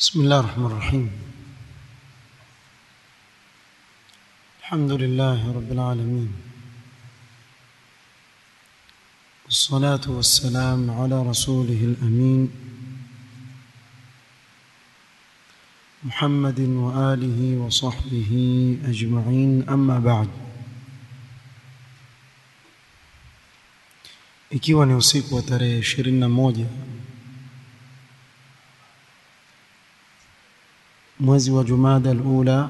بسم الله الرحمن الرحيم الحمد لله رب العالمين والصلاة والسلام على رسوله الأمين محمد وآله وصحبه أجمعين أما بعد ikiwa ni usiku wa tarehe 21 mwezi wa Jumada al-Ula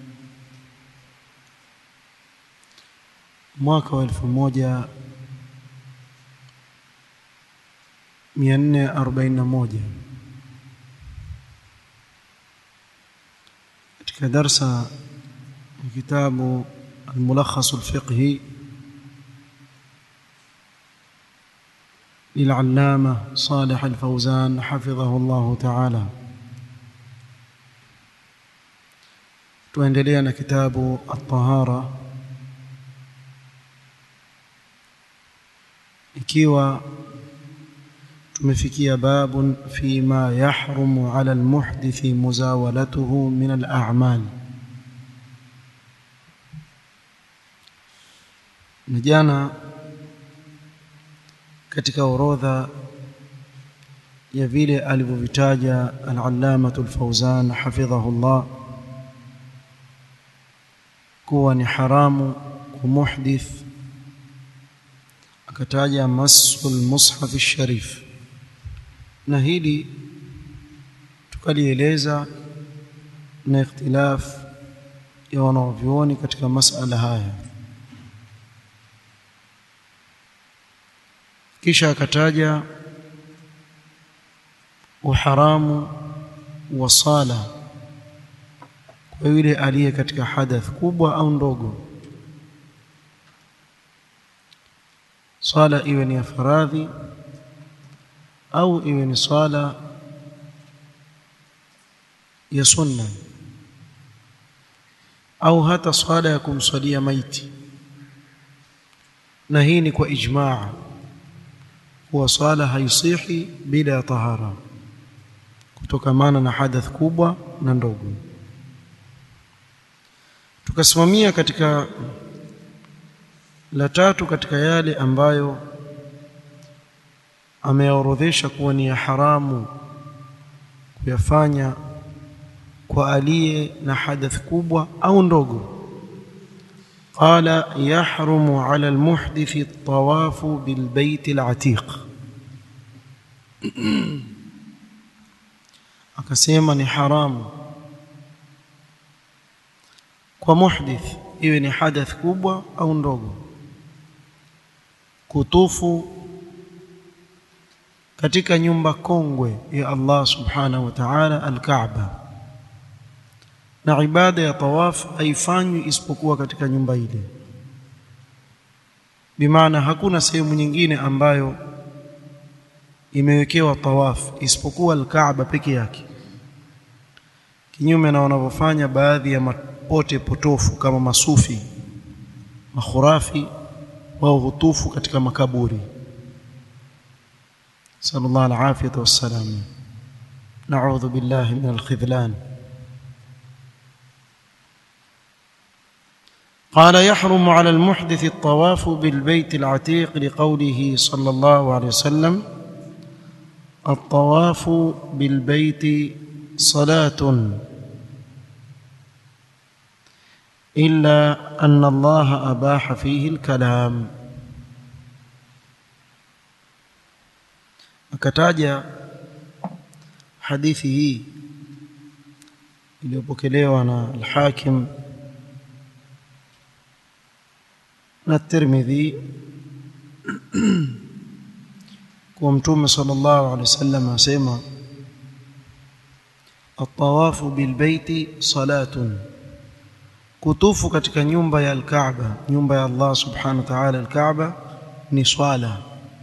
mwaka wa 1441 katika darsa ya kitabu al-Mulakhas al-Fiqhi للعلامة صالح الفوزان حفظه الله تعالى tuendelea na kitabu at-tahara ikiwa tumefikia babun fima yahrumu ala almuhdithi muzawalatuhu min al-a'mal na jana katika orodha ya vile alivyovitaja al-allamatu al-fawzan hafidhahullah kuwa ni haramu kumuhdith akataja masul mushaf sharif na hili tukalieleza na ikhtilaf ya wanavyuoni katika masala haya kisha akataja uharamu wa sala kwa yule aliye katika hadath kubwa au ndogo swala iwe ni ya faradhi au iwe ni swala ya sunna au hata swala ya kumswalia maiti na hii ni kwa ijmaa kuwa swala haisihi bila ya tahara kutokamana na hadath kubwa na ndogo tukasimamia katika la tatu katika yale ambayo ameorodhesha kuwa ni ya haramu kuyafanya kwa aliye na hadath kubwa au ndogo قال يحرم على المحدث الطواف بالبيت العتيق akasema ni haramu kwa muhdith iwe ni hadath kubwa au ndogo kutufu katika nyumba kongwe ya Allah subhanahu wa ta'ala al-Kaaba na ibada ya tawaf haifanywi isipokuwa katika nyumba ile bimaana hakuna sehemu nyingine ambayo imewekewa tawaf isipokuwa al-Kaaba peke yake kinyume na wanavyofanya baadhi ya pote potofu kama masufi makhurafi wao hutufu katika makaburi sallallahu alafiyata wassalam na'udhu billahi min alkhidlan قال يحرم على المحدث الطواف بالبيت العتيق لقوله صلى الله عليه وسلم الطواف بالبيت صلاه إلا أن الله أباح فيه الكلام akataja hadithi hii iliyopokelewa na al-Hakim na Tirmidhi kwa Mtume sallallahu alaihi wasallam asema at-tawafu bil baiti salatun kutufu katika nyumba ya al-Kaaba nyumba ya Allah subhanahu wa ta'ala al-Kaaba ni swala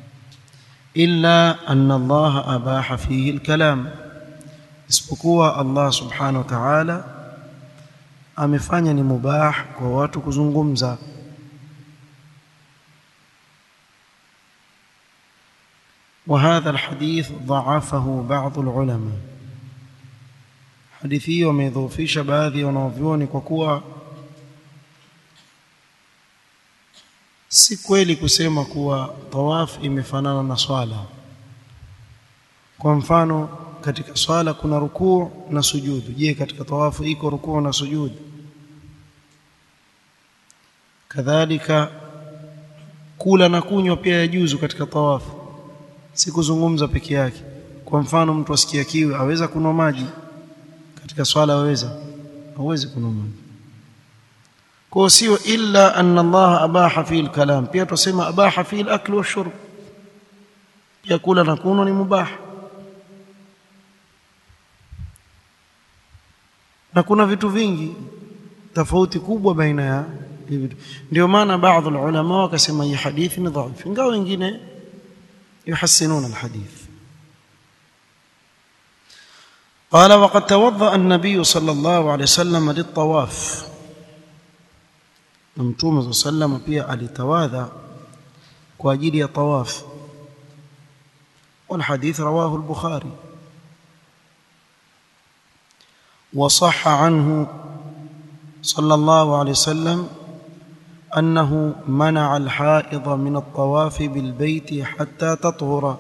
illa anna Allah abaha fihi al-kalam isipokuwa Allah subhanahu wa ta'ala amefanya ni mubah kwa watu kuzungumza وهذا الحديث ضعفه بعض العلماء hadithi hiyo wameidhoofisha baadhi ya wanaovyuoni kwa kuwa si kweli kusema kuwa tawaf imefanana na swala kwa mfano katika swala kuna rukuu na sujudu je katika tawafu iko rukuu na sujudu kadhalika kula na kunywa pia yajuzu katika tawafu si kuzungumza peke yake kwa mfano mtu asikia kiu aweza kunywa maji katika swala aweza hawezi kunywa maji kwa sio illa anna Allah abaha fi al-kalam pia tusema abaha fi al-akl wa shurb pia kula na kunywa ni mubah na kuna vitu vingi tofauti kubwa baina ya hivi ndio maana baadhi ya ulama wakasema hii hadithi ni dhaif ingawa wengine yuhassinuna alhadith قال وقد توضأ النبي صلى الله عليه وسلم للطواف متوم صلى الله عليه وسلم pia alitawadha kwa ajili ya tawaf والحديث رواه البخاري وصح عنه صلى الله عليه وسلم أنه منع الحائض من الطواف بالبيت حتى تطهر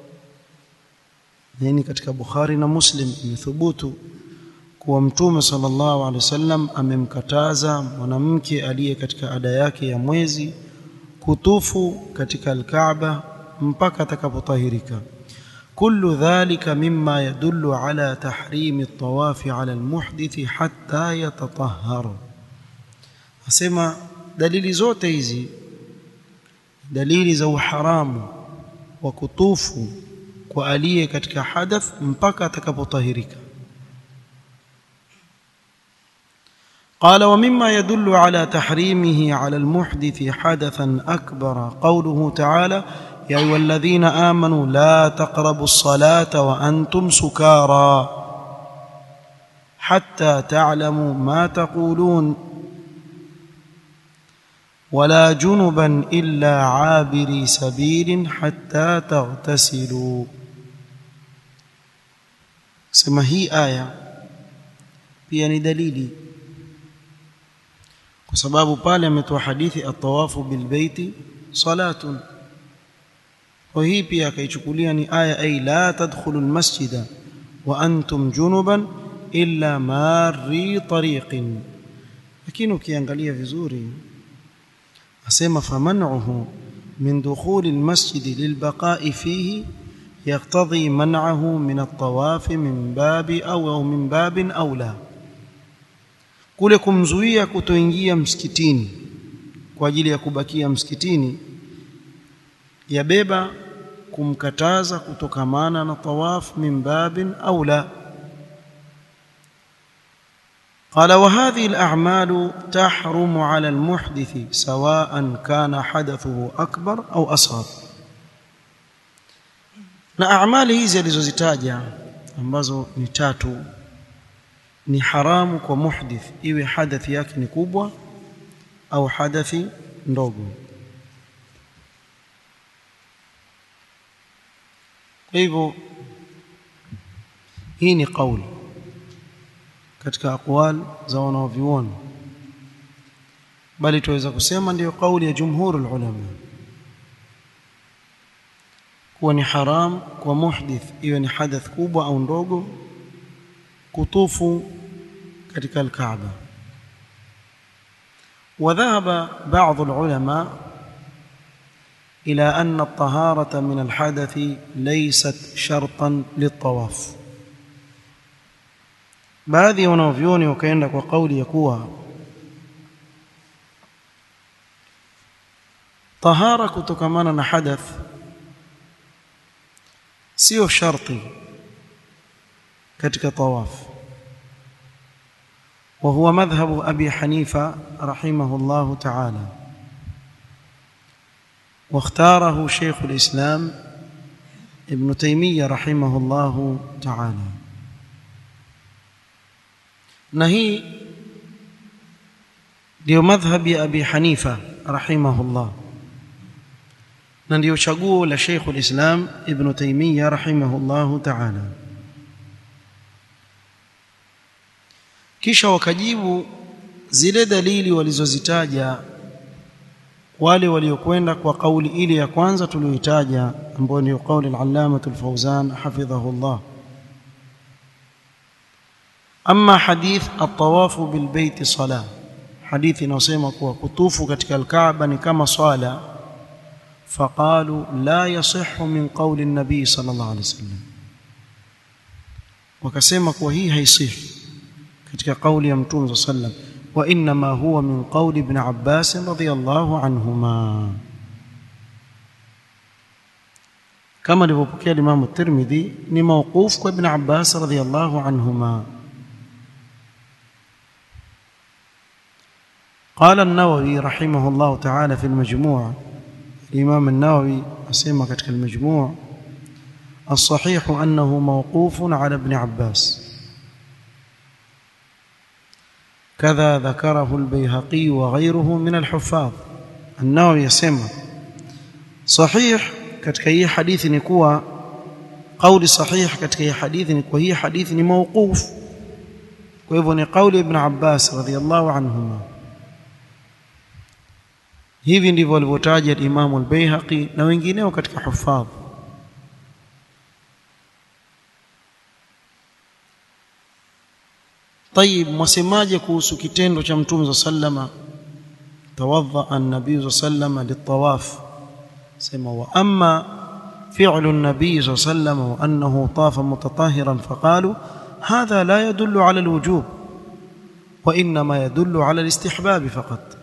يعني katika Bukhari na Muslim imethubutu kuwa mtume sallallahu alaihi wasallam amemkataza mwanamke aliye katika ada yake ya mwezi kutufu katika al-Kaaba mpaka atakapotahirika كل ذلك مما يدل على تحريم الطواف على المحدث حتى يتطهر asema dalili zote hizi dalili za uharamu wa kutufu kwa aliye katika hadath mpaka atakapotahirika قال ومما يدل على تحريمه على المحدث حدثا أكبر قوله تعالى يا أيها الذين آمنوا لا تقربوا الصلاة وأنتم سكارى حتى تعلموا ما تقولون ولا جنبا إلا عابري سبيل حتى تغتسلوا سما هي آية pia ni dalili kwa sababu pale ametoa hadithi atawafu bilbeiti salatun kwa hii pia akaichukulia ni aya ay la tadkhulu almasjida wa antum junuban illa marri tariqin lakini ukiangalia vizuri asema faman'uhu min dukhuli almasjid lilbaqa'i fihi يقتضي منعه من الطواف من باب أو, أو من باب أولى kule kumzuia kutoingia msikitini kwa ajili ya kubakia msikitini yabeba kumkataza kutokamana na tawaf min babin aula قال وهذه الأعمال تحرم على المحدث سواء كان حدثه أكبر أو أصغر na amali hizi alizozitaja ambazo ni tatu ni haramu kwa muhdith iwe hadathi yake ni kubwa au hadathi ndogo kwa hivyo hii ni kauli katika aqwal za wanaovioni bali tuweza kusema ndiyo kauli ya jumhurul ulama kuwa ni haram kwa muhdith iwe ni hadath kubwa au ndogo kutufu katika al-Kaaba وذهب بعض العلماء إلى أن الطهارة من الحدث ليست شرطا للطواف baadhi ya wanavyuoni wakaenda kwa kauli ya kuwa tahara kutokamana na hadath sio sharti katika tawaf وهو مذهب أبي حنيفة رحمه الله تعالى واختاره شيخ الإسلام ابن تيمية رحمه الله تعالى نهي ndio madhhabi ya Abi Hanifa rahimahullah na ndio chaguo la Sheikh al-Islam Ibn Taymiyyah rahimahullah ta'ala kisha wakajibu zile dalili walizozitaja wale waliokwenda kwa kauli ile ya kwanza tuliyoitaja ambayo ni kauli al-Allama al-Fawzan hafidhahu Allah amma hadith at-tawaf bil bayt salah hadithi inayosema kuwa kutufu katika al-Kaaba ni kama swala faqalu la yasihhu min qawli an-nabi sallallahu alayhi wasallam wakasema kuwa hii haisihi katika kauli ya mtume sallam wa inma huwa min qawli ibn Abbas radhiyallahu anhuma kama alivyopokea Imam at-Tirmidhi ni mawquf kwa ibn Abbas radhiyallahu anhuma قال النووي رحمه الله تعالى في المجموع الإمام النووي أسمى كتك المجموع الصحيح أنه موقوف على ابن عباس كذا ذكره البيهقي وغيره من الحفاظ النووي يسمى صحيح katika hii hadithi ni kuwa kauli sahih katika hii hadithi ni kuwa hii hadithi ni mawquf kwa hivyo ni kauli ibn Abbas radhiyallahu anhuma hivi ndivyo walivyotaja Imam al-Baihaqi na wengineo katika hufadh طيب mwasemaje kuhusu kitendo cha mtume sallama tawadha an-nabii sallama litawaf sema wa amma fi'lu an-nabii sallama wa annahu tafa mutatahhiran faqalu hadha la yadullu ala al-wujub wa inma yadullu ala al-istihbab faqat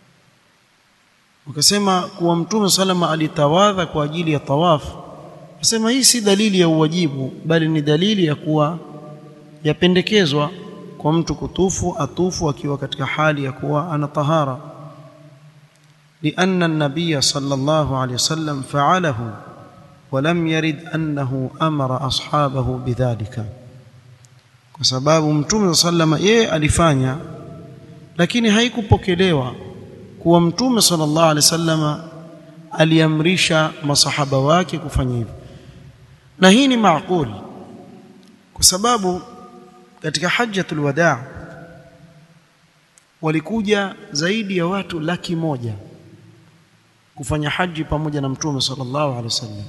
wakasema kuwa mtume sallama alitawadha kwa ajili ya tawaf wasema hii si dalili ya uwajibu bali ni dalili ya kuwa yapendekezwa kwa mtu kutufu atufu akiwa katika hali ya kuwa ana tahara لأن النبي صلى الله عليه وسلم فعله ولم يرد أنه أمر أصحابه بذلك kwa sababu mtume sallama yeye alifanya lakini haikupokelewa kuwa mtume sallallahu alaihi wasallama aliamrisha masahaba wake kufanya hivyo na hii ni maaquli kwa sababu katika hajjatul wadaa walikuja zaidi ya watu laki moja kufanya haji pamoja na mtume sallallahu alaihi wasallam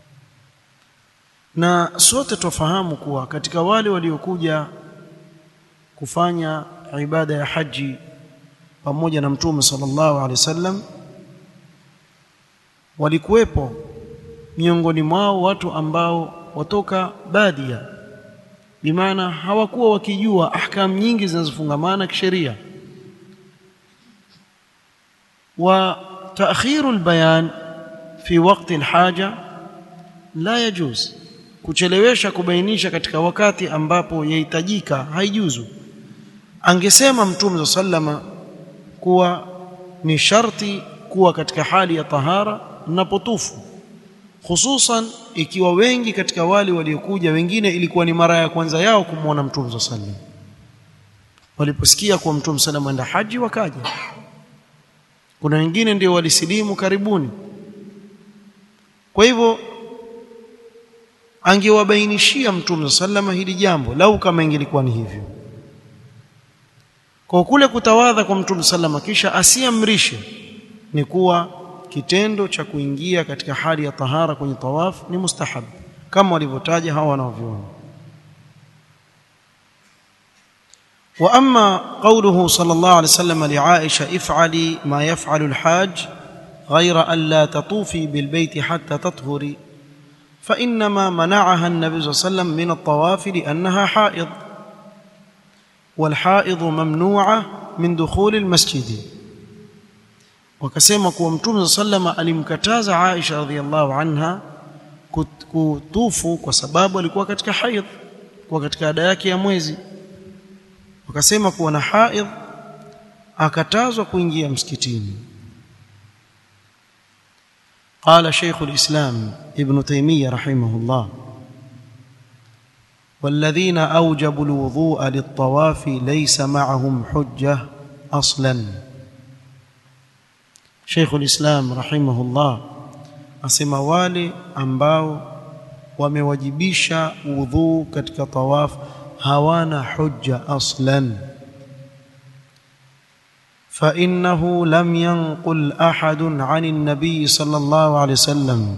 na sote tufahamu kuwa katika wale waliokuja kufanya ibada ya haji pamoja na mtume sallallahu alaihi wasallam walikuwepo miongoni mwao watu ambao watoka badia bimaana hawakuwa wakijua ahkam nyingi zinazofungamana kisheria wa ta'khiru albayan fi waqti alhaja la yajuz kuchelewesha kubainisha katika wakati ambapo yahitajika haijuzu angesema mtume sallama kuwa ni sharti kuwa katika hali ya tahara napotufu hususan ikiwa wengi katika wale waliokuja wengine ilikuwa ni mara ya kwanza yao kumwona mtume sallam waliposikia kuwa mtume sallam enda haji wakaja kuna wengine ndio walisilimu karibuni kwa hivyo angewabainishia mtume sallam hili jambo lau kama ingelikuwa ni hivyo kwa kule kutawadha kwa mtume sallam kisha asiamrishe ni kuwa kitendo cha kuingia katika hali ya tahara kwenye tawaf ni mustahab kama walivyotaja hawa wanaoviona wa amma qawluhu sallallahu alayhi wasallam li Aisha if'ali ma yaf'alu al-hajj ghayra an la tatufi bil bayt hatta tathuri fa inma mana'aha an-nabi sallallahu alayhi wasallam min at-tawaf li'annaha ha'id والحائض ممنوعه من دخول المسجد wakasema kuwa mtume sallama alimkataza Aisha radhiallahu anha kutufu kwa sababu alikuwa katika haidh kwa katika ada yake ya mwezi wakasema kuwa na haidh akatazwa kuingia msikitini قال شيخ الإسلام ابن تيمية رحمه الله والذين أوجبوا الوضوء للطواف ليس معهم حجة أصلاً Sheikh ulislam rahimahullah asema wale ambao wamewajibisha udhu katika tawaf hawana hujja aslan فانه لم ينقل احد عن النبي صلى الله عليه وسلم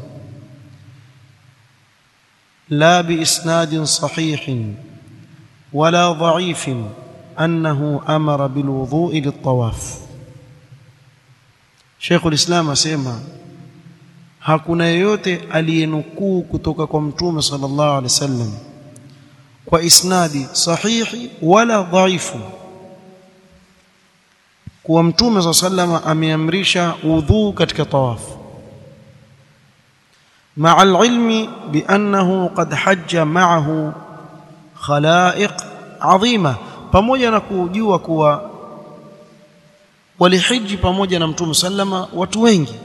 لا باسناد صحيح ولا ضعيف انه امر بالوضوء للطواف شيخ الاسلام اسمع hakuna yeyote aliyenukuu kutoka kwa mtume sallallahu alaihi wasallam kwa isnadi sahihi wala dhaifu kuwa mtume sallallahu alaihi wasallam ameamrisha udhu katika tawafu مع العلم بانه قد حج معه خلائق عظيمه pamoja na kujua kuwa walihiji pamoja na mtume sallama watu wengi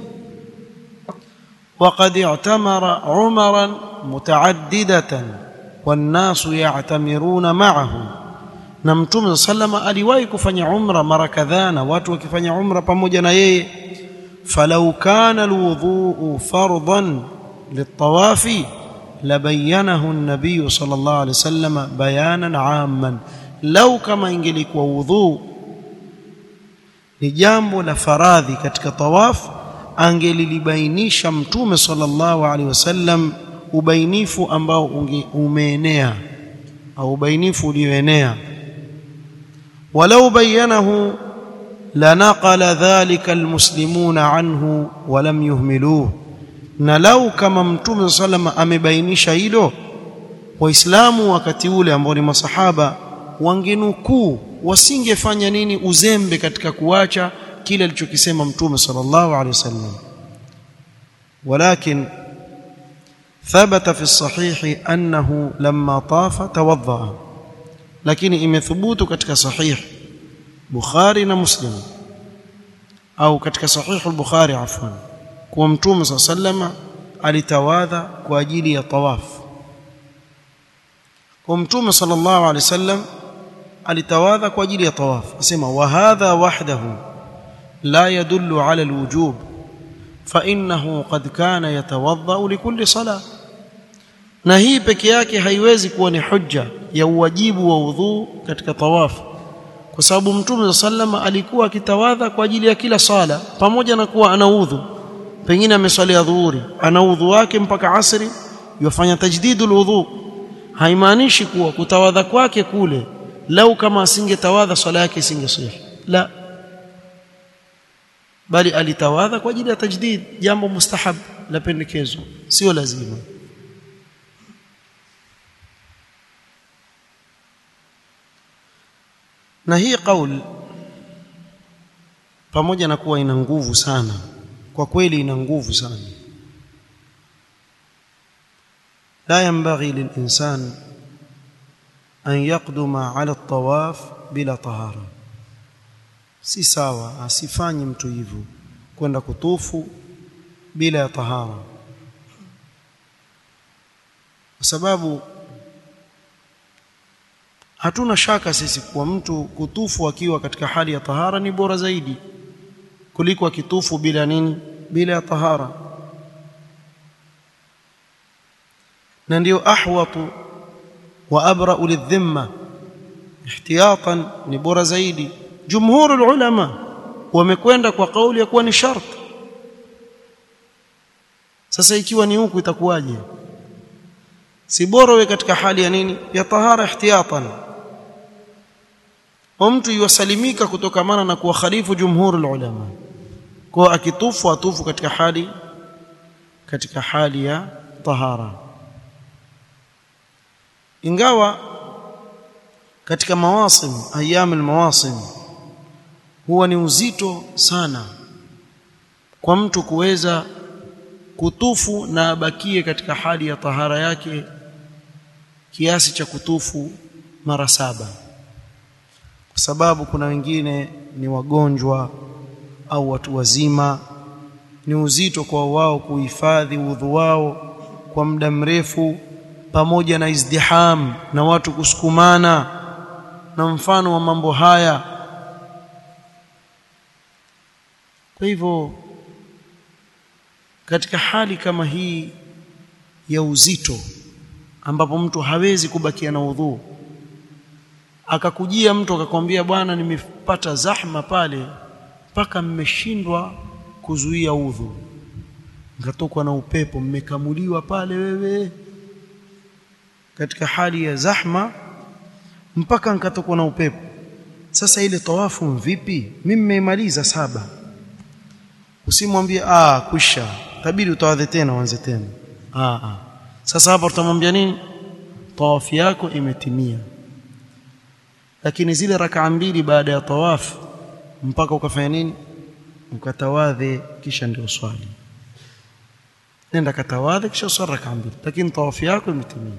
وقد اعتمر عمرا متعددة والناس يعتمرون معه na mtume sallama aliwahi kufanya umra mara kadhaa na watu wakifanya umra pamoja na yeye falau kana alwudhu fardan liltawafi labayanahu an-nabiy sallallahu alayhi wasallam bayanan amman lau kama ingelikuwa wudhu ni jambo la faradhi katika tawafu angelilibainisha mtume sallallahu alaihi wasallam ubainifu ambao umeenea au ubainifu ulioenea walau bayanahu lanaqala dhalika almuslimuna anhu walam yuhmiluhu na lau kama mtume sallam amebainisha hilo waislamu wakati ule ambao ni masahaba wangenukuu wasingefanya nini uzembe katika kuacha kile alichokisema mtume sallallahu alaihi wasallam ولكن ثبت في الصحيح انه لما طاف توضا لكن imethubutu katika sahih Bukhari na Muslim au katika sahih al-Bukhari afwan kwa mtume sallallahu alitawadha kwa ajili ya tawaf kwa mtume sallallahu alaihi wasallam alitawadha kwa ajili ya tawaf asema wa hadha wahdahu لا يدل على الوجوب فانه قد كان يتوضا لكل صلاه na hii peke yake haiwezi kuwa ni hujja ya uwajibu wa udhu katika tawafu kwa sababu mtume sallama alikuwa akitawadha kwa ajili ya kila sala pamoja na kuwa ana udhu pengine ameswalia dhuhuri ana udhu wake mpaka asri yafanya tajdidul udhu haimaanishi kuwa kutawadha kwake kule lau kama asingetawadha swala yake isingesihi la bali alitawadha kwa ajili ya tajdid jambo mustahab la pendekezo sio lazima na hii kauli pamoja na kuwa ina nguvu sana kwa kweli ina nguvu sana la yanbaghi lilinsan an yaqduma ala at-tawaf bila tahara si sawa asifanye mtu hivyo kwenda kutufu bila ya tahara kwa sababu hatuna shaka sisi kuwa mtu kutufu akiwa katika hali ya tahara ni bora zaidi kuliko akitufu bila nini bila ya tahara na ndio ahwatu wa abra'u lidhimma ihtiyatan ni bora zaidi jumhur ulama wamekwenda kwa kauli ya kuwa ni shart sasa ikiwa ni huku itakuwaje si bora we katika hali ya nini ya tahara ihtiyatan wa mtu yusalimika kutokamana na kuwa khalifu jumhur ulama kwa akitufu atufu katika hali katika hali ya tahara ingawa katika mawasim ayyam almawasim huwa ni uzito sana kwa mtu kuweza kutufu na abakie katika hali ya tahara yake kiasi cha kutufu mara saba kwa sababu kuna wengine ni wagonjwa au watu wazima ni uzito kwa wao kuhifadhi udhu wao kwa muda mrefu pamoja na izdiham na watu kusukumana na mfano wa mambo haya kwa hivyo katika hali kama hii ya uzito ambapo mtu hawezi kubakia na udhu akakujia mtu akakwambia bwana nimepata zahma pale mpaka mmeshindwa kuzuia udhu mkatokwa na upepo mmekamuliwa pale wewe katika hali ya zahma mpaka nkatokwa na upepo sasa ile tawafu vipi mimi nimeimaliza saba usimwambie ah kwisha tabidi utawadhe tena uanze tena ah ah sasa hapa tutamwambia nini tawafu yako imetimia lakini zile rakaa mbili baada ya tawafu mpaka ukafanya nini ukatawadhe kisha ndio swali nenda katawadhe kisha swali rakaa mbili lakini tawafu yako imetimia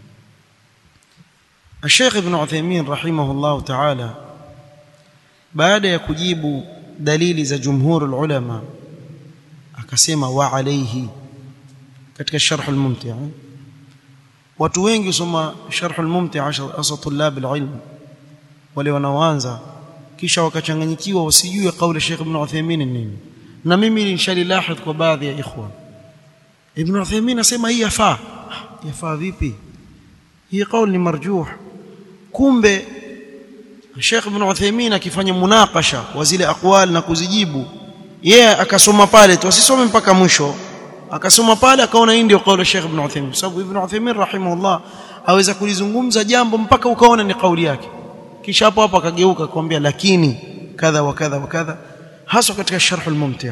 الشيخ ابن عثيمين رحمه الله تعالى baada ya kujibu dalili za jumhur ulama akasema wa alayhi katika sharh al-mumti' watu wengi usoma sharh al-mumti' hasa tulab al-ilm wale wanaoanza kisha wakachanganyikiwa wasijue kauli Sheikh Ibn Uthaymeen nini na mimi nishalilahidh kwa baadhi ya ikhwa Ibn Uthaymeen asema hii yafaa yafaa vipi hii kauli ni marjuh kumbe Sheikh Ibn Uthaymeen akifanya munakasha wa zile aqwal na kuzijibu yeye yeah, akasoma pale tu asisome mpaka mwisho akasoma pale akaona hii ndio kauli ya Sheikh Ibn Uthaymeen sababu Ibn Uthaymeen rahimahullah aweza kulizungumza jambo mpaka ukaona ni kauli yake kisha hapo hapo akageuka akamwambia lakini kadha wa kadha wa kadha hasa katika sharh al-mumti'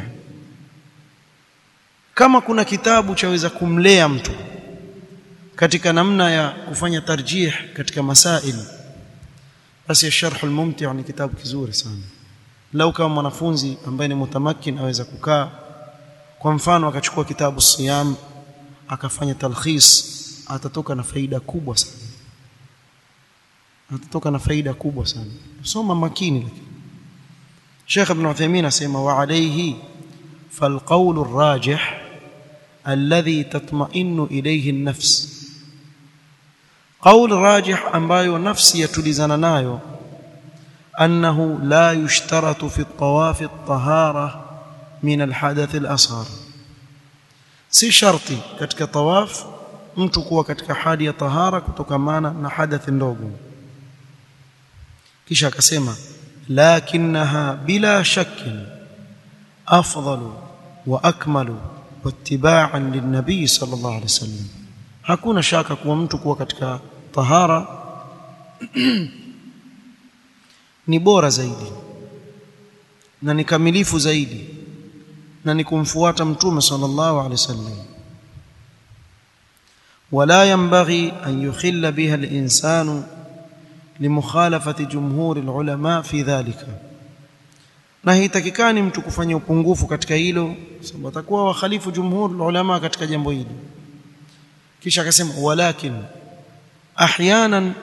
kama kuna kitabu chaweza kumlea mtu katika namna ya kufanya tarjih katika masail basi sharh al-mumti' ni kitabu kizuri sana lau kama mwanafunzi ambaye ni mutamakin aweza kukaa kwa mfano akachukua kitabu siyam akafanya talkhis atatoka na faida kubwa sana atatoka na faida kubwa sana soma makini lakini Sheikh Ibn Uthaymeen asema wa alayhi فالقول الراجح الذي تطمئن إليه النفس قول راجح ambayo nafsi yatulizana nayo أنه لا يشترط في الطواف الطهارة من الحدث الأصغر si sharti katika tawaf mtu kuwa katika hali ya tahara kutokamana na hadathi ndogo kisha akasema lakinnaha bila shakkin afdalu wa akmalu wattiba'an linnabii sallallahu alaihi wasallam hakuna shaka kuwa mtu kuwa katika tahara ni bora zaidi na ni kamilifu zaidi na ni kumfuata mtume sallallahu alaihi wasallam ولا ينبغي أن يخل بها الإنسان لمخالفة جمهور العلماء في ذلك na hitakikani mtu kufanya upungufu katika hilo sababu atakuwa wakhalifu jumhur ulama katika jambo hili kisha akasema walakin ahyanan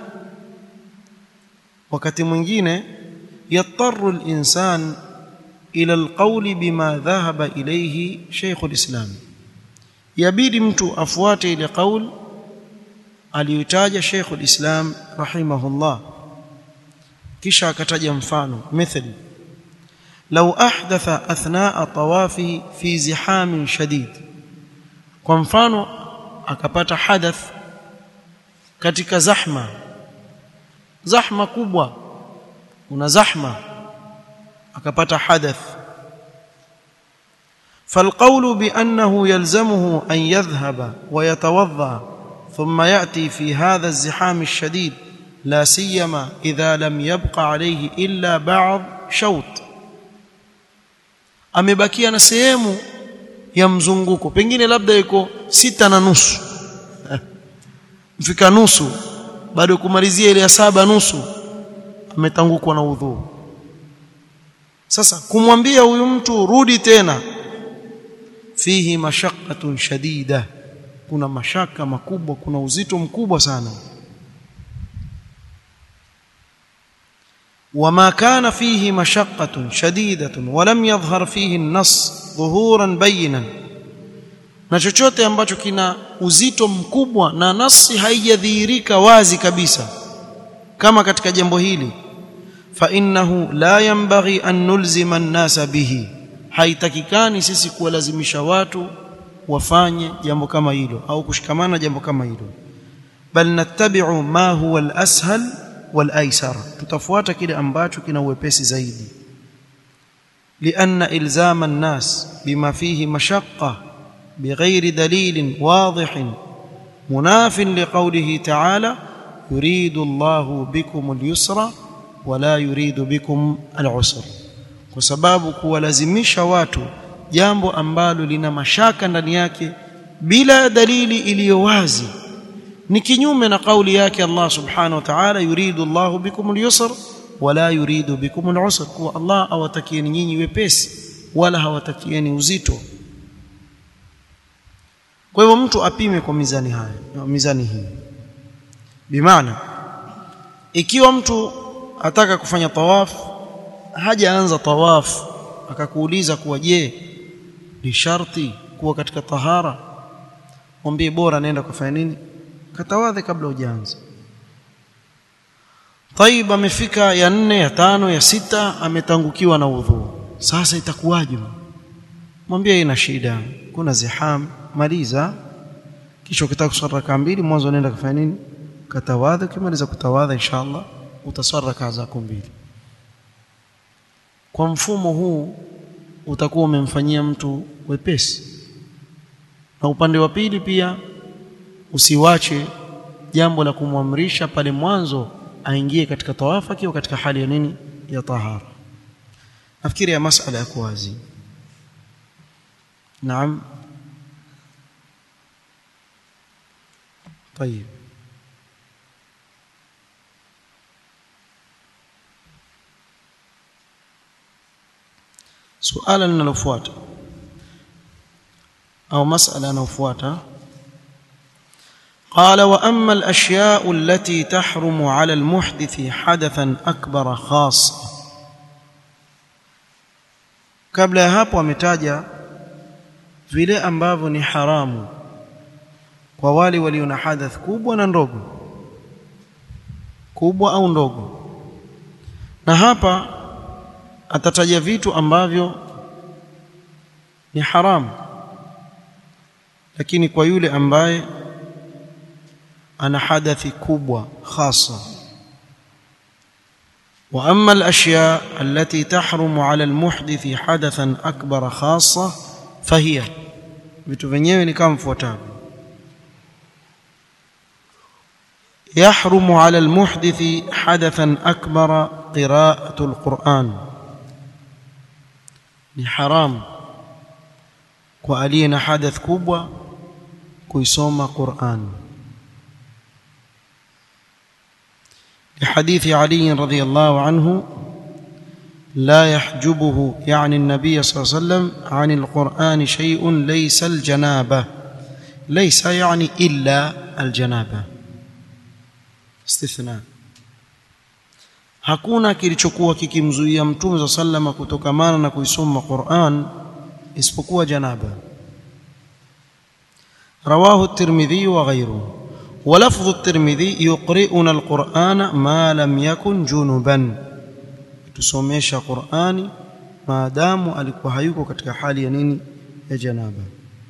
wakati mwingine yattaru al-insan ila al-qawl bima dhahaba ilayhi Sheikh al-Islam yabidi mtu afuate ile qaul aliyotaja Sheikh al-Islam rahimahullah kisha akataja mfano mithali لو أحدث أثناء طوافه في زحام شديد kwa mfano akapata hadath katika zahma zahma kubwa una zahma akapata hadath فالقول بأنه يلزمه أن يذهب ويتوضأ ثم يأتي في هذا الزحام الشديد لا سيما إذا لم يبق عليه إلا بعض شوط amebakia na sehemu ya mzunguko pengine labda iko sita na nusu mfika nusu bado kumalizia ile ya saba nusu ametangukwa na udhu sasa kumwambia huyu mtu rudi tena fihi mashaqqatun shadida kuna mashaka makubwa kuna uzito mkubwa sana وما كان فيه مشقة شديدة ولم يظهر فيه النص ظهورا بينا na chochote ambacho kina uzito mkubwa na nasi haijadhihirika wazi kabisa kama katika jambo hili fa innahu la yanbaghi an nulzima an-nasa bihi haitakikani sisi kuwalazimisha watu wafanye jambo kama hilo au kushikamana jambo kama hilo bal nattabi'u ma huwa al-ashal wal-aysar tutafuata kile ambacho kina uwepesi zaidi لأن إلزام الناس بما فيه مشقة بغير دليل واضح مناف لقوله تعالى يريد الله بكم اليسر ولا يريد بكم العسر kwa sababu kuwalazimisha watu jambo ambalo lina mashaka ndani yake bila dalili iliyo wazi ni kinyume na kauli yake Allah subhanahu wa ta'ala yuridu Allahu bikum al-yusr wala yuridu bikum al-usr kwa Allah awatakieni nyinyi wepesi wala hawatakieni uzito kwa hivyo mtu apime kwa mizani haya mizani hii bimaana ikiwa mtu ataka kufanya tawaf hajaanza tawaf akakuuliza kuwa je ni sharti kuwa katika tahara mwambie bora naenda kufanya nini katawadhe kabla hujaanza Taib amefika ya nne ya tano ya sita ametangukiwa na udhu sasa itakuwaje mwambie ina shida kuna ziham maliza kisha ukitaka kuswali raka mbili mwanzo nenda kufanya nini katawadha ukimaliza kutawadha inshallah utaswali raka zako mbili kwa mfumo huu utakuwa umemfanyia mtu wepesi na upande wa pili pia usiwache jambo la kumwamrisha pale mwanzo aingie katika tawafa akiwa katika hali ya nini ya tahara nafikiri ya masala ya kuwazi naam طيب suala linalofuata au masala yanayofuata قال واما الاشياء التي تحرم على المحدث حدثا اكبر خاص kabla ya hapo ametaja vile ambavyo ni haramu kwa wale walio na hadath kubwa na ndogo kubwa au ndogo na hapa atataja vitu ambavyo ni haramu lakini kwa yule ambaye ana hadathi kubwa khasa واما الاشياء التي تحرم على المحدث حدثا اكبر خاصه فهي vitu vyenyewe ni kama mfuatavyo يحرم على المحدث حدثا اكبر قراءه القران ni haram kwa aliye na hadath kubwa kuisoma Qur'an لحديث علي رضي الله عنه لا يحجبه يعني النبي صلى الله عليه وسلم عن القرآن شيء ليس الجنابة ليس يعني إلا الجنابة استثناء hakuna kilichokuwa kikimzuia mtume za sallama kutokamana na kuisoma Qur'an isipokuwa janaba rawahu at-Tirmidhi wa ghayruhu ولفظ الترمذي يقرئنا القرآن ما لم يكن جنبا tusomesha Qur'ani maadamu alikuwa hayuko katika hali ya nini ya janaba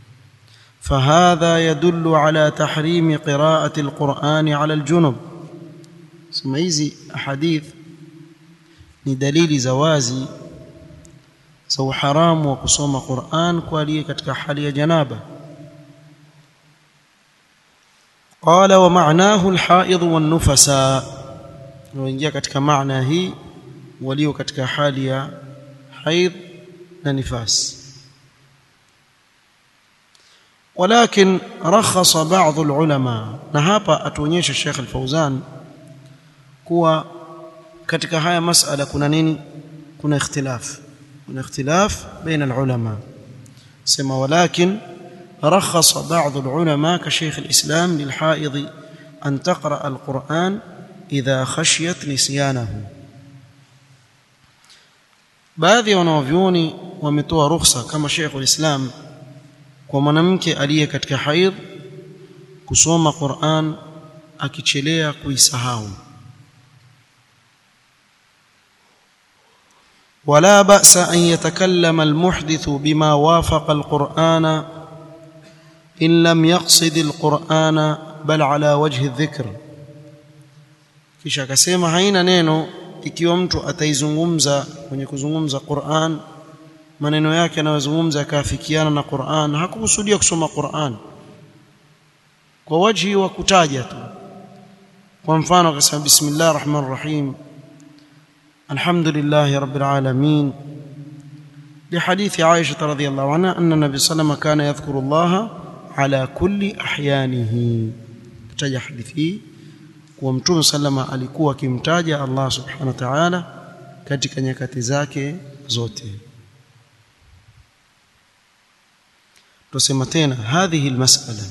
فهذا يدل على تحريم قراءة القرآن على الجنب sema hizi ahadith ni dalili za wazi za uharamu wa kusoma Qur'an kwa aliye katika hali ya janaba قال ومعناه الحائض والنفساء وingia katika maana hii walio katika hali ya haid na nifas ولكن رخص بعض العلماء na hapa atuonyesha Sheikh Al-Fauzan kuwa katika haya masala kuna nini kuna ikhtilaf kuna ikhtilaf baina al-ulama sema walakin رخص بعض العلماء كشيخ الإسلام للحائض أن تقرأ القرآن إذا خشيت نسيانه baadhi ya wanavyuoni wametoa ruhusa kama Sheikh ulislam kwa mwanamke aliye katika haidh kusoma Qur'an akichelea kuisahau ولا بأس أن يتكلم المحدث بما وافق القرآن إن لم يقصد القرآن بل على وجه الذكر kisha akasema haina neno ikiwa mtu ataizungumza kwenye kuzungumza Qur'an maneno yake anayozungumza yakaafikiana na Qur'an hakukusudia kusoma Qur'an kwa wajhi wa kutaja tu kwa mfano akasema bismillahir rahmanir rahim alhamdulillahi rabbil alamin لحديث عائشة رضي الله عنها أن النبي صلى الله عليه وسلم كان يذكر الله على كل أحيانه كتاج حديثي ومتوم سلم alikuwa akimtaja Allah subhanahu wa ta'ala katika nyakati zake zote tusema tena hadhihi almas'ala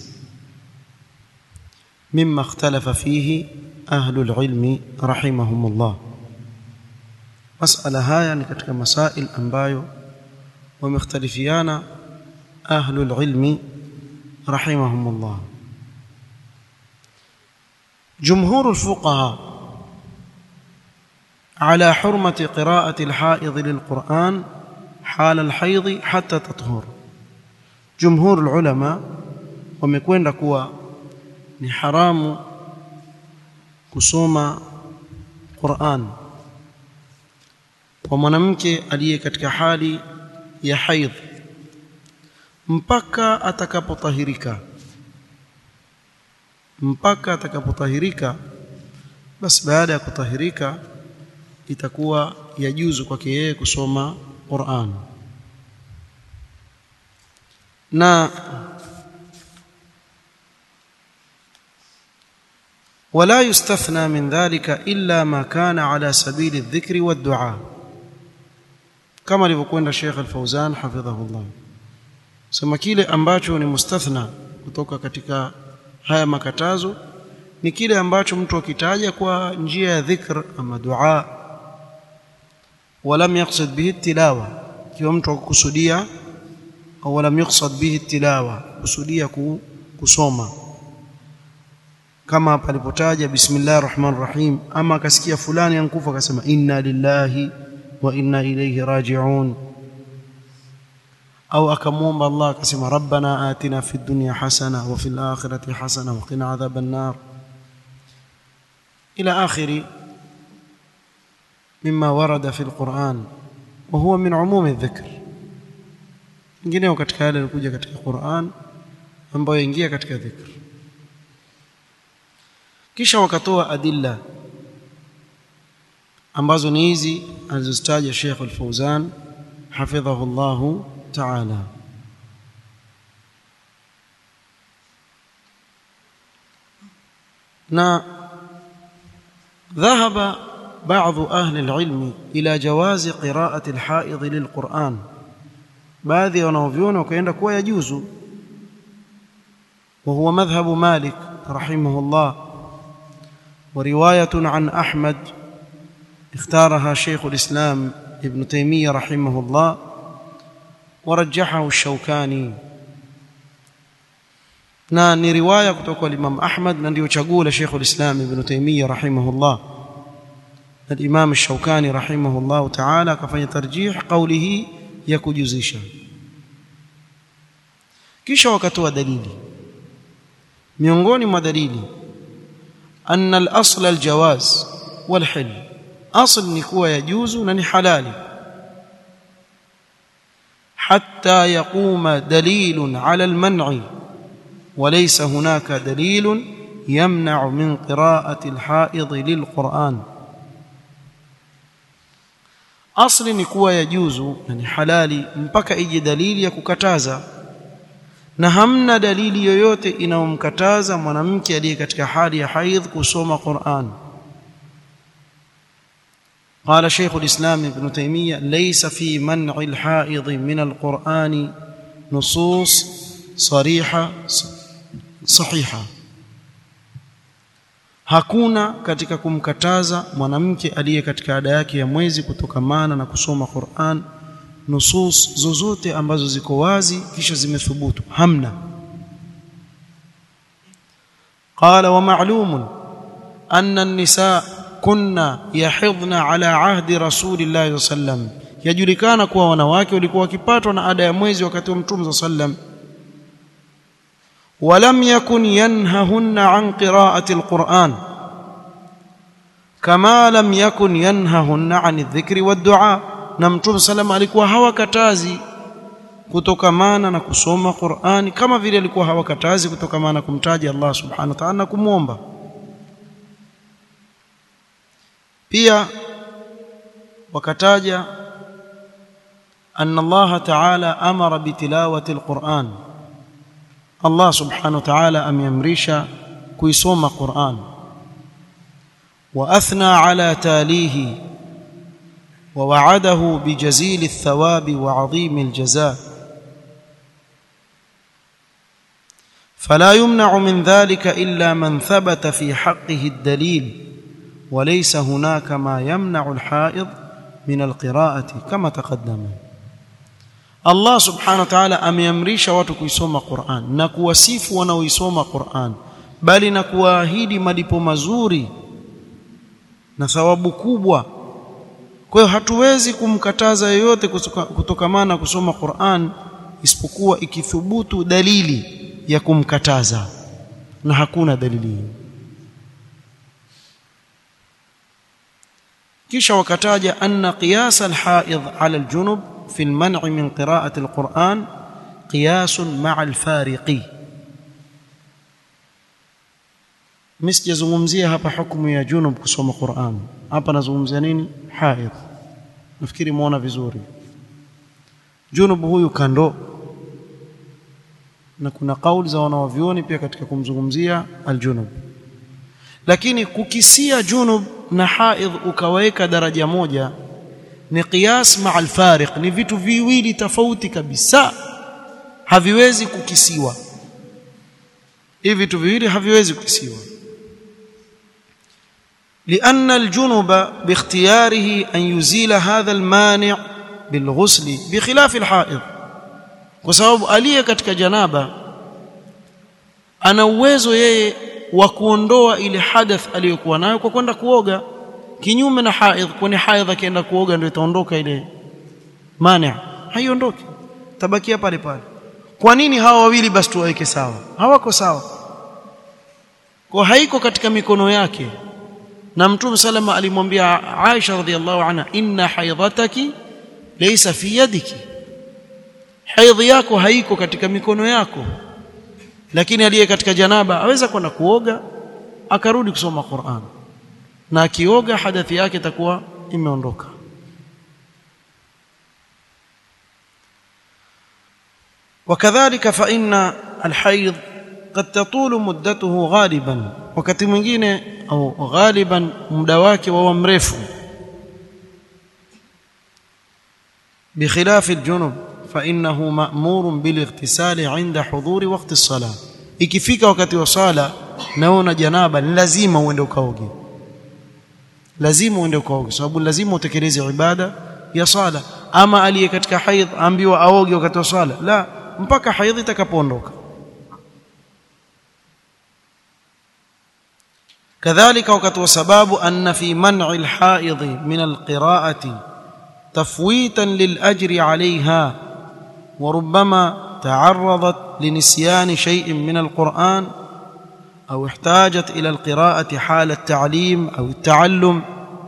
mimma ikhtalafa fihi ahlu alilmi rahimahumullah mas'ala haya ni katika masail ambayo ومختلفيان أهل العلم رحمهم الله جمهور الفقهاء على حرمة قراءة الحائض للقرآن حال الحيض حتى تطهر جمهور العلماء wamekwenda kuwa ni haramu kusoma Qur'an kwa mwanamke aliye katika hali ya haidh mpaka atakapotahirika mpaka atakapotahirika basi baada ya kutahirika itakuwa yajuzu kwake yeye kusoma Qur'an na ولا يستثنى من ذلك إلا ما كان على سبيل الذكر والدعاء kama alivyokwenda Sheikh Al-Fauzan hafidhahullah sema kile ambacho ni mustathna kutoka katika haya makatazo ni kile ambacho mtu akitaja kwa njia ya dhikr ama dua walam yaqsid bihi tilawa kiwa mtu akukusudia au walam yuqsad bihi tilawa kusudia kusoma kama hapa alipotaja bismillahir rahmanir rahim ama akasikia fulani ankufa akasema inna lillahi wa inna ilayhi raji'un au akamwomba Allah akasema rabbana atina fid dunya hasana wa fil akhirati hasana wa qina adhaban nar ila akhiri mimma warada fil Qur'an wa huwa min umum adh-dhikr ingineo katika yale yalikuja katika Qur'an ambayo ingia katika dhikr kisha wakatoa adilla ambazo ni hizi alizozitaja Sheikh Al-Fauzan hafidhahu Allah ta'ala na ذهب بعض أهل العلم إلى جواز قراءة الحائض للقرآن baadhi wanaoviona wakaenda kuwa yajuzu وهو مذهب مالك رحمه الله ورواية عن أحمد اختارها شيخ الإسلام ابن تيمية رحمه الله ورجحه الشوكاني na ni riwaya kutoka kwa Imam Ahmad na ndio chaguo la Sheikh al-Islam Ibn Taymiyyah rahimahullah na Imam Shaukani rahimahullah ta'ala akafanya tarjih kauli hii ya kujuzisha kisha wakatoa dalili miongoni mwa dalili anna al-asl al-jawaz wal-hil asl ni kuwa yajuzu na ni halali حتى يقوم دليل على المنع وليس هناك دليل يمنع من قراءة الحائض للقرآن asli ni kuwa yajuzu na ni halali mpaka ije dalili ya kukataza na hamna dalili yoyote inayomkataza mwanamke aliye katika hali ya haidh kusoma Qur'an قال شيخ الإسلام ابن تيمية ليس في منع الحائض من القرآن نصوص صريحة صحيحة hakuna katika kumkataza mwanamke aliye katika ada yake ya mwezi kutokamana na kusoma Qur'an nusus zozote ambazo ziko wazi kisha zimethubutu hamna qala wa ma'lumun anna an-nisaa kunna yahidhna ala ahdi rasulillahi sallam yajulikana kuwa wanawake walikuwa wakipatwa na ada ya mwezi wakati wa mtume sallam ولم يكن ينههن عن قراءة القرآن كما لم يكن ينههن عن الذكر والدعاء na mtume salama alikuwa hawakatazi kutokamana na kusoma Qur'ani kama vile alikuwa hawakatazi kutokamana na kumtaja Allah subhanahu wa ta'ala na kumwomba pia wakataja أن الله تعالى أمر بتلاوة القرآن الله سبحانه وتعالى أم يمرش كيسوم قرآن وأثنى على تاليه ووعده بجزيل الثواب وعظيم الجزاء فلا يمنع من ذلك إلا من ثبت في حقه الدليل وليس هناك ما يمنع الحائض من القراءة كما تقدم Allah subhanahu wa ta'ala ameamrisha watu kuisoma Qur'an na kuwasifu wanaoisoma Qur'an bali na kuwaahidi malipo mazuri na thawabu kubwa kwa hiyo hatuwezi kumkataza yeyote kutokamana kusoma Qur'an isipokuwa ikithubutu dalili ya kumkataza na hakuna dalili hiyo kisha wakataja anna qiyas al-haid ala al-junub في المنع من قراءة القرآن قياس مع الفارق msijazungumzia hapa hukumu ya junub kusoma Qur'an hapa nazungumzia nini haidh nafikiri muona vizuri junub huyu kando na kuna kauli za wanawavyuoni pia katika kumzungumzia aljunub lakini kukisia junub na haidh ukaweka daraja moja ni qiyas ma alfariq ni vitu viwili tofauti kabisa haviwezi kukisiwa hivi vitu viwili haviwezi kukisiwa لأن الجنب باختياره أن يزيل هذا المانع بالغسل بخلاف الحائض وسبب aliye katika janaba ana uwezo yeye wa kuondoa ile hadath aliyokuwa nayo kwa kwenda kuoga kinyume na haidh kwani haidh akienda kuoga ndio itaondoka ile mani haiondoki tabakia pale pale kwa nini hawa wawili basi tuwaweke sawa hawako sawa kwa haiko katika mikono yake na mtume salama alimwambia Aisha radhiallahu anha inna haidhataki laysa fi yadiki haidhi yako haiko katika mikono yako lakini aliye katika janaba aweza kwenda kuoga akarudi kusoma Qur'an na akioga hadathi yake itakuwa imeondoka وكذلك فإن الحيض قد تطول مدته غالبا wakati mwingine au ghaliban muda wake wa mrefu بخلاف الجنب فإنه مأمور بالاغتسال عند حضور وقت الصلاة ikifika wakati wa sala naona janaba ni lazima uende ukaoge lazima uende ukaoge sababu lazima utekeleze ibada ya sala ama aliye katika haidh ambiwa aoge wakati wa sala la mpaka haidh itakapoondoka كذلك وقت وسباب أن في منع الحائض من القراءة تفويتا للأجر عليها وربما تعرضت لنسيان شيء من القرآن أو احتاجت إلى القراءة حال التعليم أو التعلم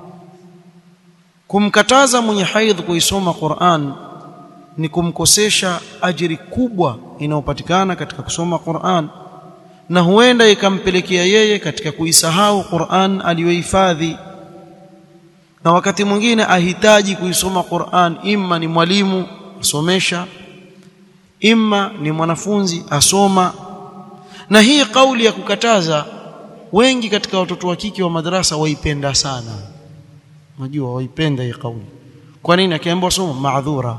kumkataza mwenye haidh kuisoma Qur'an ni kumkosesha ajiri kubwa inayopatikana katika kusoma Qur'an na huenda ikampelekea yeye katika kuisahau Qur'an aliyohifadhi na wakati mwingine ahitaji kuisoma Qur'an imma ni mwalimu asomesha imma ni mwanafunzi asoma na hii kauli ya kukataza wengi katika watoto wa kike wa madrasa waipenda sana unajua waipenda hii kauli kwa nini akiambiwa soma maadhura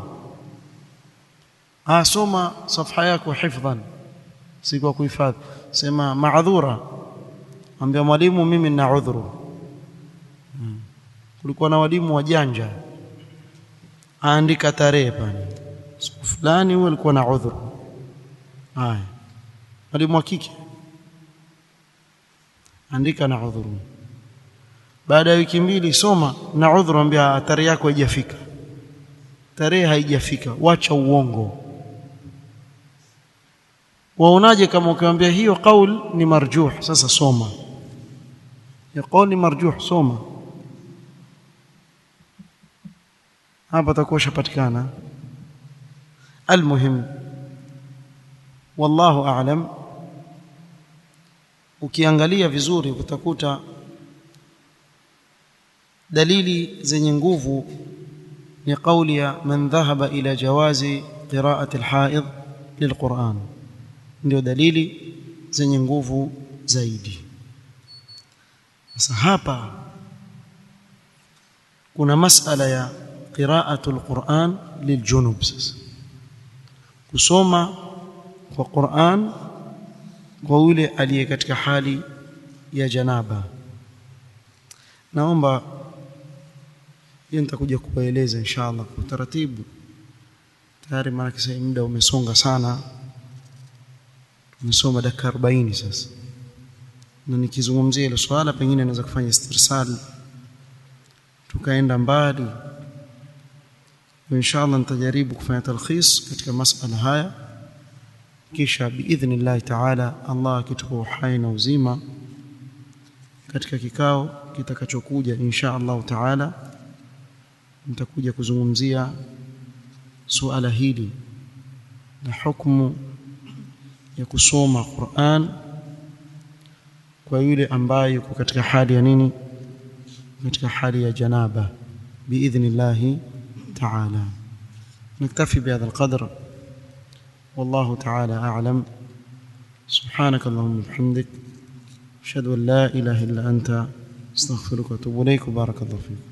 asoma safha yako hifdhan si kwa kuhifadhi sema maadhura ambia mwalimu mimi nina udhuru hmm. kulikuwa na walimu wajanja aandika tarehe pale siku fulani huyo alikuwa na udhuru haya mwalimu wa kike andika na udhuru baada ya wiki mbili soma na udhuru ambia tarehe yako haijafika tarehe haijafika wacha uongo waonaje kama ukiwaambia hiyo kaul ni marjuh sasa soma ya kaul ni marjuh soma hapa takuwa shapatikana almuhim wallahu a'lam ukiangalia vizuri utakuta dalili zenye nguvu ni kauli ya man dhahaba ila jawazi qira'ati alhaid lilquran ndio dalili zenye nguvu zaidi sasa hapa kuna masala ya qira'atu alquran liljunub sasa kusoma kwa Qur'an kwa yule aliye katika hali ya janaba naomba hiyo nitakuja kuwaeleza inshallah kwa utaratibu tayari maana kisa muda umesonga sana tumesoma dakika 40 sasa na nikizungumzia ile swala pengine naweza kufanya istirsal tukaenda mbali inshallah nitajaribu kufanya talkhis katika masala haya kisha biidhnillah taala Allah akitupa uhai na uzima katika kikao kitakachokuja insha Allah taala nitakuja kuzungumzia suala hili na hukumu ya kusoma Qur'an kwa yule ambaye yuko katika hali ya nini katika hali ya janaba biidhnillah taala نكتفي بهذا القدر والله تعالى أعلم سبحانك اللهم وبحمدك أشهد أن لا إله إلا أنت استغفرك وأتوب إليك وبارك الله فيك